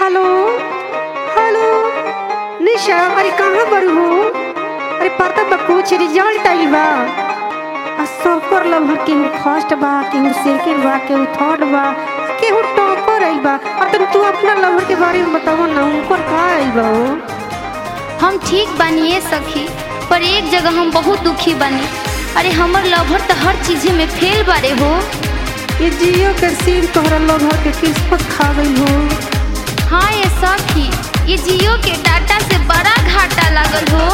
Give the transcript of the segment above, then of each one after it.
hello hello निशा अरे कहाँ पर हो अरे पता बा कुछ रिजल्ट आइल बा आ सबकर लभर केहू फर्स्ट बा केहू सेकंड बा केहू थर्ड बा केहू टॉपर आइल बा और तुम तू अपना लभर के बारे में बताओ ना उनकर का आइल बा हो हम ठीक बानिए सखी पर एक जगह हम बहुत दुखी बानी अरे हमर लवर तो हर चीजे में फेल बारे हो ये जियो के सिम तोहरा लभर के किस्मत खा गई हो हाँ ये सखी ये जियो के डाटा से बड़ा घाटा लागल हो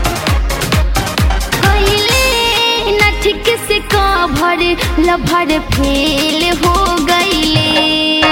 कइले ना ठीक से कभर लभर फेल हो गईले